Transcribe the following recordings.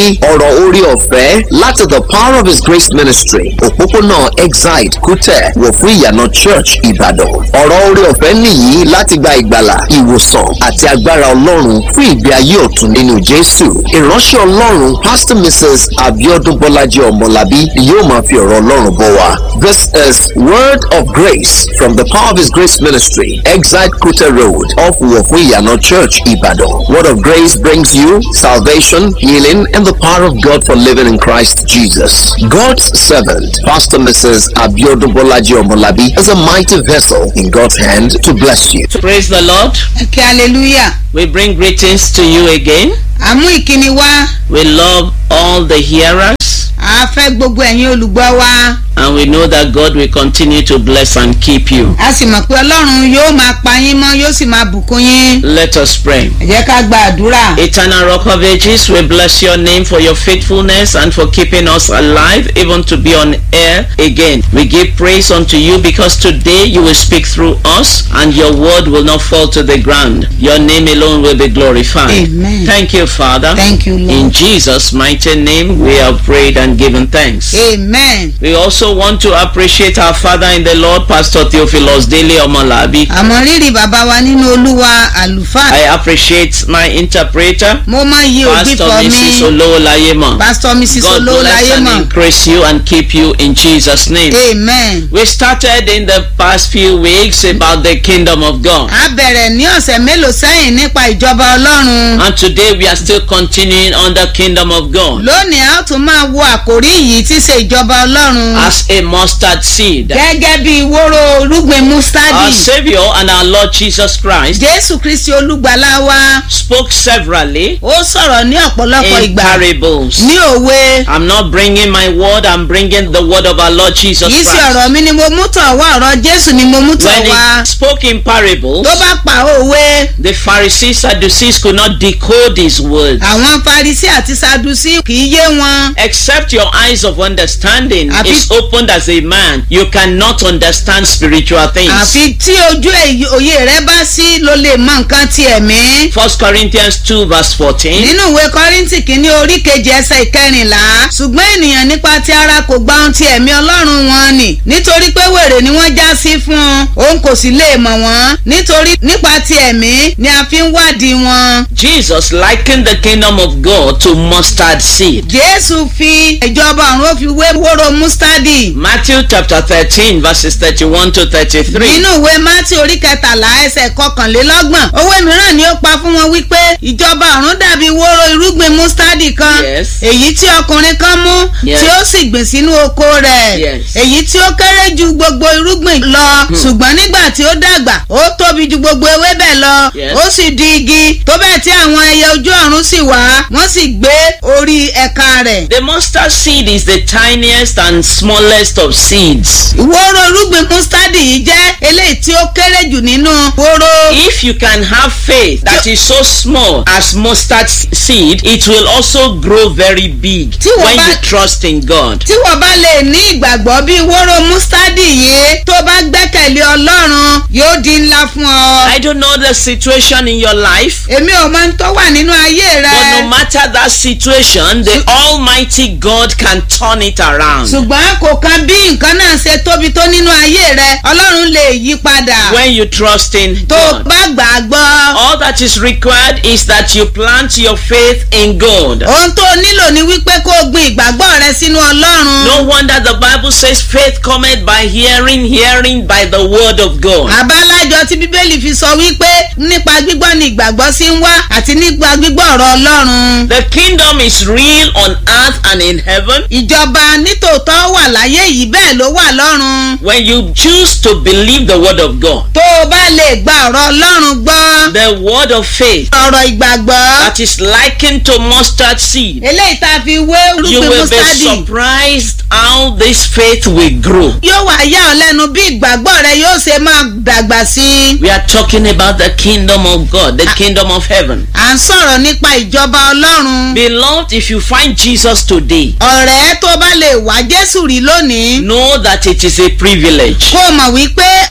ní ọ̀rọ̀ orí ọ̀fẹ́ láti the power of his grace ministry òpópónà exide kútẹ̀ wọ̀ fún ìyànà church ìbàdàn ọ̀rọ̀ orí ọ̀fẹ́ nìyí láti gba ìgbàlà ìwòsàn àti agbára ọlọ́run fún ìgbé ayé ọ̀tun nínú jésù ìránṣẹ́ ọlọ́run pastor mrs abiodun bọ́lájí ọmọlábí yóò máa fi ọ̀rọ̀ ọlọ́run bọ̀ wá this is word of grace from the power of his grace ministry exide kútẹ̀ road off wọ̀ fún ìyànà church ìbàdàn word of grace brings you salvation healing and the power of god for living in christ jesus god's servant pastor mrs abiodun bọ́lájí ọmọlábí is a mighty vessel in god's hand to bless you. Praise the Lord. kí hallelujah We bring greetings to you again. àmú ìkíni wá We love all the hearers a fẹ́ gbogbo ẹ̀yin olùgbọ́ wa and we know that God will continue to bless and keep you. a sì mọ̀ pé ọlọ́run yóò máa pa yín mọ́ yóò sì máa bùkún yín Let us pray. ẹ jẹ́ ká gba àdúrà Eternal Rock of Ages, we bless your name for your faithfulness and for keeping us alive, even to be on air again. We give praise unto you because today you will speak through us and your word will not fall to the ground. Your name alone will be glorified. Amen. Thank you, Father. Thank you, Lord. In Jesus' mighty name, we have prayed and given thanks. amen We also want to appreciate our Father in the Lord, Pastor Theophilus Dele Omolabi. àmọ́ rírì bàbá wa nínú olúwa àlùfáà I appreciate my interpreter, mo mọ iye òbí Pastor fọ Mrs. mi Olowolaye pastor mrs God bless olóòláyé and mọ̀ increase you and keep you in Jesus' name. amen We started in the past few weeks about the kingdom of God. a bẹ̀rẹ̀ ní ọ̀sẹ̀ mélòó sẹ́yìn nípa ìjọba ọlọ́run And today we are still continuing on the kingdom of God lónìí a ó tún máa wo àkórí yìí tí í ṣe ìjọba ọlọ́run as a mustard seed. gẹ́gẹ́ bí wóró irúgbìn Our mustadi Savior and our Lord Jesus Christ jésù kristi olùgbàlà wa spoke severally ó sọ̀rọ̀ ní ọ̀pọ̀lọpọ̀ in ìgbà parables. ní òwe I'm not bringing my word, I'm bringing the word of our Lord Jesus kìí ṣe Christ. ọ̀rọ̀ mi ni mo mú tọ̀ wá ọ̀rọ̀ jésù ni mo mú tọ̀ When wá he spoke in parables, tó bá pa òwe the Pharisees, Sadducees could not decode his words. àwọn farisi àti sadusi kìí yé wọn Except your eyes of understanding Àfi- is opened as a man, you cannot understand spiritual things. àfi tí ojú èyí- òye rẹ bá sí ló lè mọ nǹkan ti ẹ̀mí. First Corinthians 2 verse 14. nínú ìwé kọ́ríntì kìíní orí kejì ẹsẹ̀ ìkẹrìnlá ṣùgbọ́n ènìyàn nípa ti ara kò gba ohun ti ẹ̀mí ọlọ́run wọn nì nítorí pé wèrè ni wọ́n já sí fún un òun kò sì lè mọ̀ wọ́n nítorí nípa ti ẹ̀mí ni a fi ń wádìí wọn. Jesus likened the kingdom of God to mustard seed. jésù fi ìjọba ọ̀run ó fi wé wóró mustadi. Matthew chapter 13 verses 31 to 33. nínú ìwé mátí orí kẹtàlá ẹsẹ̀ kọkànlélọ́gbọ̀n owó mìíràn ni ó pa fún wọn wípé ìjọba ọ̀run dàbí wóró irúgbìn mustadi kan Yes. èyí tí ọkùnrin kan mú Yes. tí ó sì gbìn sínú oko rẹ̀ Yes. èyí tí ó kéré ju gbogbo irúgbìn lọ ṣùgbọ́n nígbà tí ó dàgbà ó tóbi ju gbogbo ewébẹ̀ lọ Yes. ó sì di igi tó bẹ́ẹ̀ tí àwọn ẹyẹ ojú ọ̀run sì wá wọ́n sì gbé orí ẹ̀ka rẹ̀. The mustard seed is the tiniest and smallest of seeds. wóró irúgbìn mustadi yìí jẹ́ eléyìí tí ó kéré jù nínú wóró. If you can have faith that is so small as mustard s- seed, it will also grow very big Tí wọ́n when bá- you trust in God. tí wọ́n bá lè ní ìgbàgbọ́ bí wóró mustadi yìí tó bá gbẹ́kẹ̀lé ọlọ́run yóò di ńlá fún ọ. I don't know the situation in your life, èmi ò mọ ohun tó wà nínú ayé but no rẹ. matter that situation, the Almighty God can turn it around. ṣùgbọ́n kò kan bí nǹkan náà ṣe tóbi tó nínú ayé rẹ ọlọ́run lè yí padà. When you trust in tó God. bá gbà á gbọ́. All that is required is that you plant your faith in God. ohun tó nílò ni wípé kó o gbin ìgbàgbọ́ rẹ sínú ọlọ́run. No wonder the Bible says faith cometh by hearing, hearing by the word of God. àbálájọ tí bíbélì fi sọ wípé nípa gbígbọ́ ni ìgbàgbọ́ sí ń wá àti nípa gbígbọ́ ọ̀rọ̀ ọlọ́run. The kingdom is real on earth and in heaven ìjọba nítòótọ́ wà láyé yìí bẹ́ẹ̀ ló wà lọ́run. when you choose to believe the word of God. tó o bá lè gba ọ̀rọ̀ ọlọ́run gbọ́. The word of faith ọ̀rọ̀ ìgbàgbọ́. that is likened to mustard seed. eléyìí tá a fi wé You irúgbìn will be mustadi. surprised how this faith will grow. yóò wá yà ọ́ lẹ́nu bí ìgbàgbọ́ rẹ yóò ṣe máa dàgbà sí i. We are talking about the kingdom of God, the kingdom of heaven. à ń sọ̀rọ̀ nípa ìjọba ọlọ́run. Beloved, if you find Jesus today, ọ̀rẹ́ tó bá lè wá jésù rí lónìí. know that it is a privilege. kó o mọ̀ wípé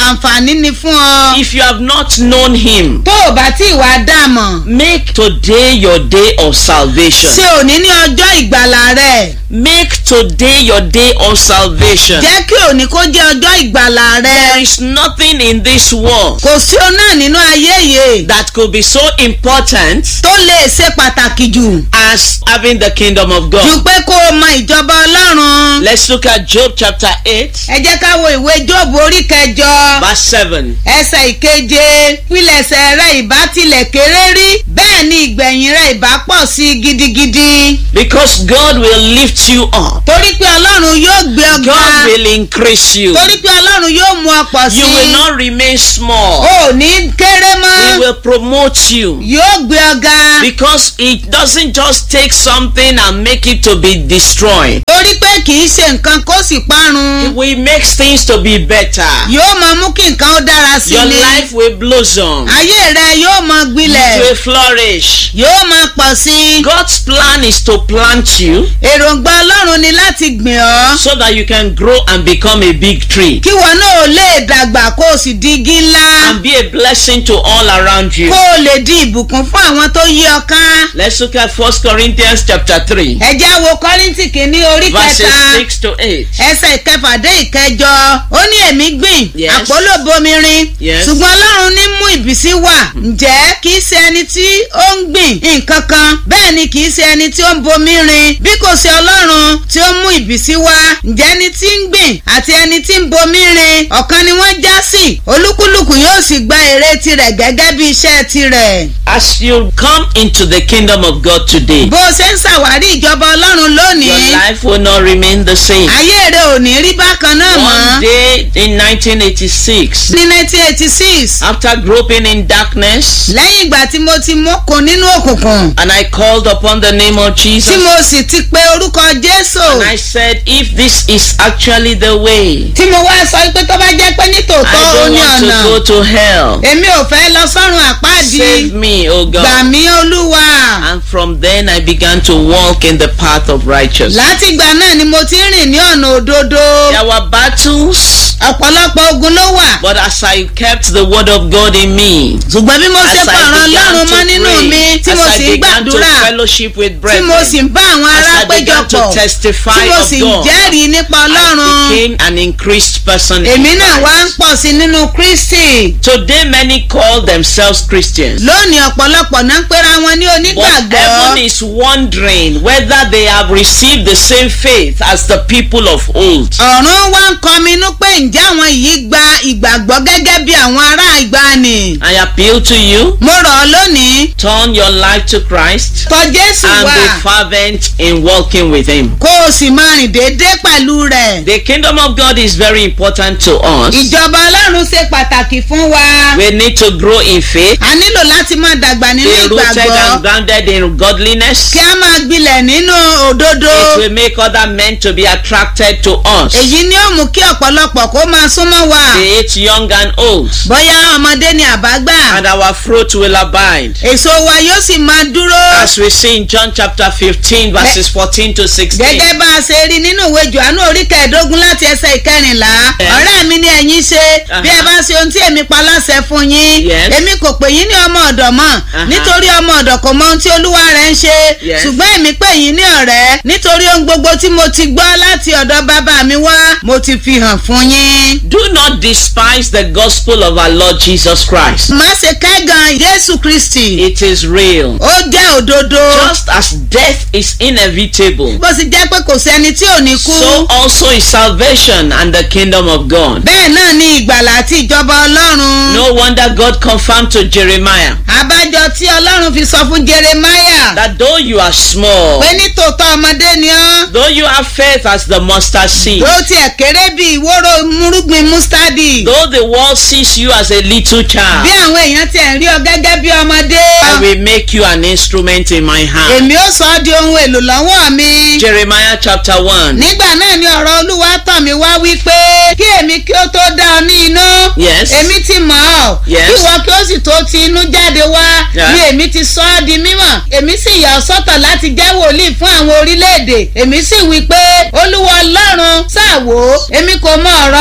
àǹfààní ni fún ọ. If you have not known Him, tó o bá tí ìwà dàmọ̀ make today your day of salvation. ṣe òní ní ọjọ́ ìgbàlà rẹ̀ Make today your day of salvation. jẹ́ kí òní kó jẹ́ ọjọ́ ìgbàlà There rẹ̀ is nothing in this world kò sí o náà nínú ayé yìí that could be so important tó lè ṣe pàtàkì jù as having the kingdom of ju God. pé kó o mọ ìjọba ọlọ́run. Let's look at Job chapter 8, ẹ jẹ́ ká wo ìwé jóòbù orí kẹjọ verse 7. ẹsẹ̀ ìkeje pílẹ̀sẹ̀ rẹ̀ ìbá tilẹ̀ kéré rí bẹ́ẹ̀ ni ìgbẹ̀yìn rẹ̀ ìbá pọ̀ sí i gidigidi Because God will lift you up, torí pé ọlọ́run yóò gbé ọ ga God will increase you. torí pé ọlọ́run yóò mú ọ pọ̀ sí You will i not remain small, ò ní kéré He mọ́ will promote you. yóò gbé ọ ga Because it doesn't just take something and make it to be destroyed. torí pé kì í ṣe nǹkan kó sì parun We make things to be better. yóò máa mú kí nǹkan ó dára sí Your ni life will blossom. ayé rẹ yóò máa It gbilẹ̀ will flourish. yóò máa pọ̀ sí i God's plan is to plant you èròǹgbà ọlọ́run ni láti gbìn ọ́ so that you can grow and become a big tree kí wọn náà ò lè dàgbà kó o sì di igi ńlá and be a blessing to all around you. kó o lè di ìbùkún fún àwọn tó yí ọ ká. Let's look at 1 Corinthians chapter 3, ẹ já wo kọ́ríntì kìíní orí verses kẹta 6 to 8. ẹsẹ̀ ìkẹfà dé ìkẹjọ ó ní èmi gbìn Yes. àpólò bomirin Yes. ṣùgbọ́n ọlọ́run ní mú ìbísí wà ǹjẹ́ kì í ṣe ẹni tí ó ń gbìn nǹkan kan bẹ́ẹ̀ ni kì í ṣe ẹni tí ó ń bomirin bí kò ṣe ọlọ́run tí ó mú ìbísí wá ǹjẹ́ ẹni tí ń gbìn àti ẹni tí ń bomirin ọ̀kan ni wọ́n já sí olúkúlùkù yóò sì gba èrè tirẹ̀ gẹ́gẹ́ bí iṣẹ́ tirẹ̀ As you come into the kingdom of God today, bó o ṣe ń ṣàwárí ìjọba ọlọ́run lónìí your life will not remain the same. ayé rẹ ò ní rí bákan náà One mọ́. day in 1986, ní nineteen eighty six after groping in darkness, lẹ́yìn ìgbà tí mo ti mọ́kàn nínú òkùnkùn and I called upon the name of tí Jesus, mo sì ti pe orúkọ jésù and I said, if this is actually the way, tí mo wá sọ pé tó bá jẹ́ pé ní I tòótọ́ ó don't ní want ọ̀nà to go to hell. èmi ò fẹ́ lọ sọ́run àpáàdì Save me, O gbà God. mí olúwa And from then I began to walk in the path of righteousness. látìgbà náà ni mo ti ń rìn ní ọ̀nà òdodo There were battles, ọ̀pọ̀lọpọ̀ ogun ló wà but as I kept the word of God in me, ṣùgbọ́n bí mo ṣe as pọ̀ràn I began ọlọ́run mọ́ to nínú mi pray, tí as mo I sì ń began to gbàdúrà fellowship with tí mo sì brethren, ń bá àwọn ará as I began to péjọpọ̀ testify tí mo of sì ń God, jẹ́rìí nípa I ọlọ́run became an increased person. in èmi náà wá ń Christ. pọ̀ sí nínú kristi Today many call themselves Christians. lónìí ọ̀pọ̀lọpọ̀ náà ń pera wọn ní But onígbàgbọ́ heaven is wondering whether they have received the same faith as the people of old. ọ̀run wá ń kọminú pé ǹjẹ́ àwọn yìí gba ìgbàgbọ́ gẹ́gẹ́ bí àwọn ará ìgbàanì I appeal to you, mo rọ̀ ọ́ lónìí turn your life to Christ tọ̀ jésù and wá be fervent in walking with Him. kó o sì máa rìn déédéé pẹ̀lú rẹ̀ The kingdom of God is very important to us. ìjọba ọlọ́run ṣe pàtàkì fún wa We need to grow in faith, a nílò láti máa dàgbà nínú be rooted ìgbàgbọ́ and grounded in godliness. kí a máa gbilẹ̀ nínú òdodo It will make other men to be attracted to us, èyí ni ó mú kí ọ̀pọ̀lọpọ̀ kó máa súnmọ́ wa be it young and old, bóyá ọmọdé ni àbágbà and our fruit will abide. èso wa yóò sì máa dúró As we see in John chapter 15, verses 14 to 16. gẹ́gẹ́ bá a ṣe rí nínú ìwé johannu orí kẹẹ̀ẹ́dógún láti ẹsẹ̀ ìkẹrìnlá Yes. ọ̀rẹ́ mi ni ẹ̀yin ṣe bí ẹ bá ṣe ohun tí èmi pa láṣẹ fún yín Yes. èmi kò pè yín ní ọmọ ọ̀dọ̀ mọ́ Aha. nítorí ọmọ ọ̀dọ̀ kò mọ ohun tí olúwa rẹ̀ ń ṣe Yes. ṣùgbọ́n èmi pè yín ní ọ̀rẹ́ nítorí ohun gbogbo tí mo ti gbọ́ láti ọ̀dọ̀ bàbá mi wá mo ti fi hàn fún yín. Do not despise the gospel of our Lord Jesus Christ. má ṣe kẹ́gàn jésù kristi It is real. ó jẹ́ òdodo Just as death is inevitable, bó sì jẹ́ pé kò sẹ́ni tí ò ní kú so also is salvation and the kingdom of God. bẹ́ẹ̀ náà ni ìgbàlà àti ìjọba ọlọ́run. No wonder God confirmed to Jeremiah àbájọ tí ọlọ́run fi sọ fún jeremiah that though you are small, pé ní tòótọ́ ọmọdé ni ọ́ though you have faith as the mustard seed, tó tiẹ̀ kéré bí ìwóró múrúgbìn mustadi though the world sees you as a little bí child, àwọn èèyàn tiẹ̀ ń rí ọ gẹ́gẹ́ bí ọmọdé I will make you an instrument in my hand. èmi ó sọ ọ́ di ohun èlò lọ́wọ́ mi Jeremiah chapter 1. nígbà náà ni ọ̀rọ̀ olúwa tọ̀ mí wá wípé kí èmi kí ó tó dá ọ ní inú Yes. èmi ti mọ̀ ọ́ Yes. kí ìwọ kí ó sì tó ti inú jáde wá Yeah. ni èmi ti sọ ọ́ di mímọ̀ èmi sì yà ọ́ sọ́tọ̀ láti jẹ́ wòlíì fún àwọn orílẹ̀-èdè èmi sì wí pé olúwa ọlọ́run ṣàwò èmi kò mọ ọ̀rọ̀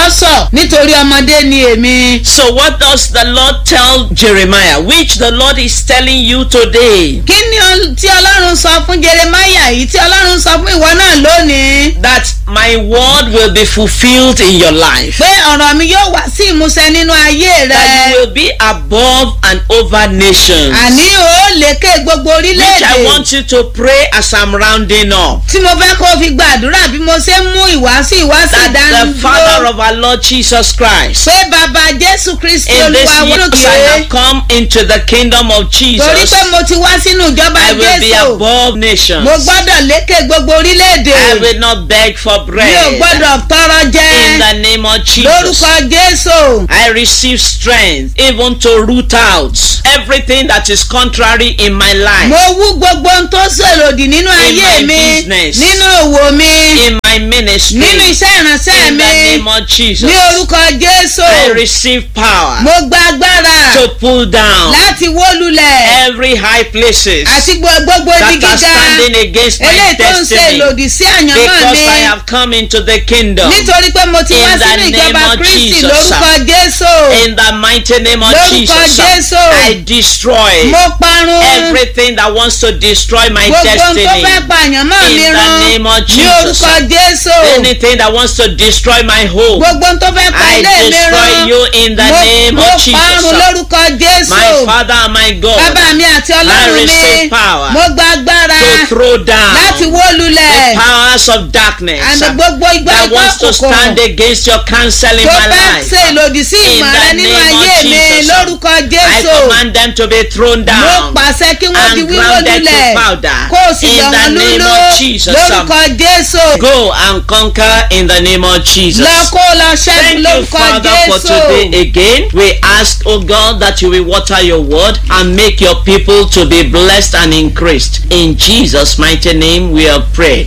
lọ́sọ̀ nítorí ọmọdé ni èmi. So what does the Lord tell Jeremiah? Which the Lord is telling you today? kí ni ol- tí ọlọ́run sọ fún jeremaya yìí tí ọlọ́run sọ fún ìwọ náà lónìí. That my word will be fulfilled in your life. pé ọ̀rọ̀ mi yóò wá sí ìmúṣẹ nínú ayé That rẹ. you will be above and over nations. àní o lékè gbogbo Which I orílẹ̀-èdè. want you to pray as I'm rounding up. tí mo fẹ́ kó o fi gbàdúrà bí mo ṣe ń mú ìwàásù ìwàásù That the Father ìdánilójú. of our Lord Jesus Christ. pé bàbá jésù kristi In this olúwa year I wọlé. have come into the kingdom of torí Jesus. pé mo ti wá sínú ìjọba I will be jésù. above nations. mo gbọ́dọ̀ lékè gbogbo orílẹ̀-èdè. I will not beg for mi ò bread. gbọ́dọ̀ tọrọ In jẹ. the name of Jesus. lórúkọ jésù. I receive strength even to root out everything that is contrary in my life, mo wú gbogbo ohun tó ṣèlòdì nínú ayé my mi business. nínú òwò mi in my ministry. nínú iṣẹ́ ìránṣẹ́ in the mi name of Jesus. ní orúkọ jésù. I receive power mo gba agbára to pull down láti wó lulẹ̀ every high places àti gbo- gbogbo ibi that are gíga standing against my eléyìí tó ń ṣe destiny lòdì sí àyànmọ́ because mi I have come into the kingdom nítorí pé mo ti In wá the sínú ìjọba name of kristi Jesus. lórúkọ jésù in the mighty name of Lórúkọ Jesus. Jésù. I destroy mo parun everything that wants to destroy my gbogbo ohun tó destiny. fẹ́ pa àyànmọ́ In mi the run name of ní Jesus. orúkọ jésù Anything that wants to destroy my home. gbogbo ohun tó fẹ́ pa I ilé mi destroy run you in the mo name mo of parun Jesus. lórúkọ jésù My Father and my God. bàbá mi àti I ọlọ́run mi receive power mo gba agbára to throw down láti wó lulẹ̀ the powers of darkness àti gbogbo igbá that igbá wants to kòkòrò stand against your counsel in tó my fẹ́ life. ṣe ìlòdì sí In ìmọ̀ the rẹ nínú name of ayé mi Jesus. lórúkọ I jésù command them to be thrown mo down pàṣẹ kí wọ́n di and wíwó grounded lulẹ̀ to powder. kó o sì In yọ̀ the wọ́n name lúlú of Jesus. lórúkọ jésù Go and conquer in the name of Jesus. lọ kó o lọ ṣẹ́gun Thank you, lórúkọ Father, for jésù. today again. We ask, oh God, that you will water your word and make your people to be blessed and increased. In Jesus' mighty name, we have prayed.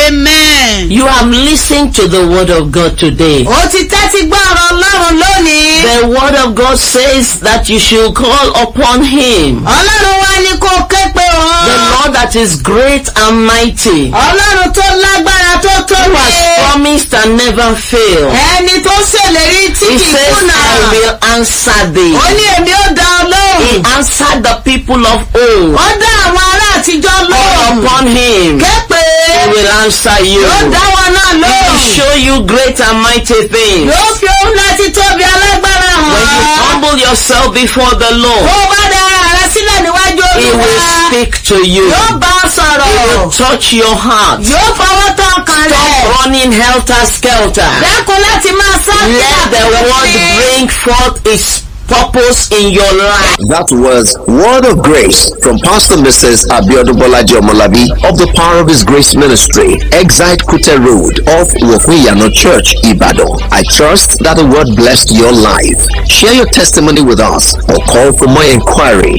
amen. You have listened to the word of God today. ó ti tẹ́tí gbọ́ ọ̀rọ̀ ọlọ́run lónìí. The word of God says that you should call upon him. ọlọ́run wá ní kó o ké pe The òun. Lord that is great and mighty, ọlọ́run tó lágbára tó who tóbi. has promised and never failed. ẹni tó ṣèlérí tí He kì í says, kùnà. I will answer thee. ó ní èmi ó dá ọ He lóhùn. answered the people of old. ó dá àwọn ará àtijọ́ Call lóhùn. upon him. ké pe. He will answer you. yóò dá wọn náà He will lóhùn. show you great and mighty things. yóò fi ohun láti tóbi alágbára When you hàn. humble yourself before the bó Lord, o bá dá ara rẹ sílẹ̀ níwájú He will olúwa. speak to you. yóò bá ọ He sọ̀rọ̀. will touch your heart. yóò fọwọ́ tán ọkàn rẹ̀. Stop running helter skelter. dákun láti máa sá Let the word bring forth its purpose in your life. That was Word of Grace from Pastor Mrs. Abiodun Bolaji Omolabi of the Power of His Grace Ministry, Exite Kute Road off Wofuyano Church, Ibadan. I trust that the word blessed your life. Share your testimony with us or call for more inquiry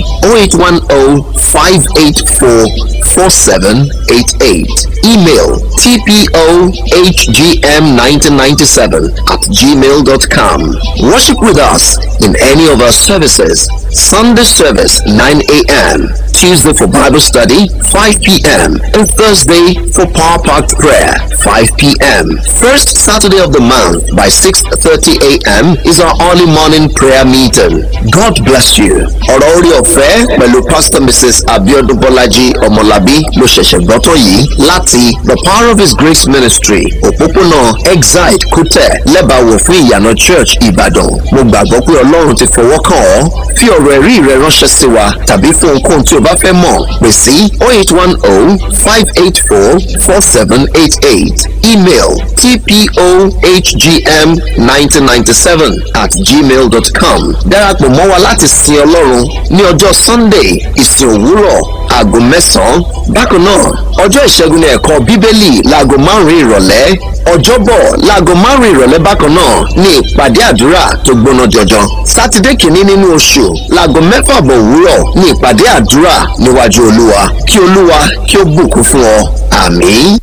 0810 584 4788. Email tpohgm1997 at gmail.com. Worship with us in any of our services. Sunday service 9 a.m. Tuesday for Bible study 5 p.m. and Thursday for Power Packed Prayer 5 p.m. First Saturday of the month by 6.30 a.m. is our early morning prayer meeting. God bless you. ọ̀rọ̀ orí ọ̀fẹ́ pẹ̀lú Pastor Mrs. Abiodun Bọ́lájí Ọmọlábí ló ṣẹ̀ṣẹ̀ gbọ́tọ̀ yìí láti The Power of His Grace Ministry òpópónà Exide Kútẹ̀ lẹ́bàáwò fún ìyànà Church Ìbàdàn. Mo gbàgbọ́ pé Ọlọ́run ti fọwọ́ kàn ọ́. Fi ọ̀rọ̀ ẹ̀rí rẹ ránṣẹ́ sí wa tàbí fún ohunkóhun tí o bá fẹ́ mọ̀ pè sí 0810-584-4788 email tpohgm1997 at gmail.com darapọ̀ mọ́ wa láti sin Ọlọ́run ní ọjọ́ Sunday ìsìn òwúrọ̀ aago mẹ́sàn-án bákan náà ọjọ́ ìṣẹ́gun ní ẹ̀kọ́ bíbélì láago márùn-ún ìrọ̀lẹ́ ọjọ́bọ̀ láago márùn-ún ìrọ̀lẹ́ bákan náà ní ìpàdé àdúrà tó gbóná jọjọ sátidé kìíní nínú oṣù láago mẹ́fà bọ̀ òwúrọ̀ ní ìpàdé àdúrà níwájú olúwa kí olúwa kí ó bùkún fún ọ àmín.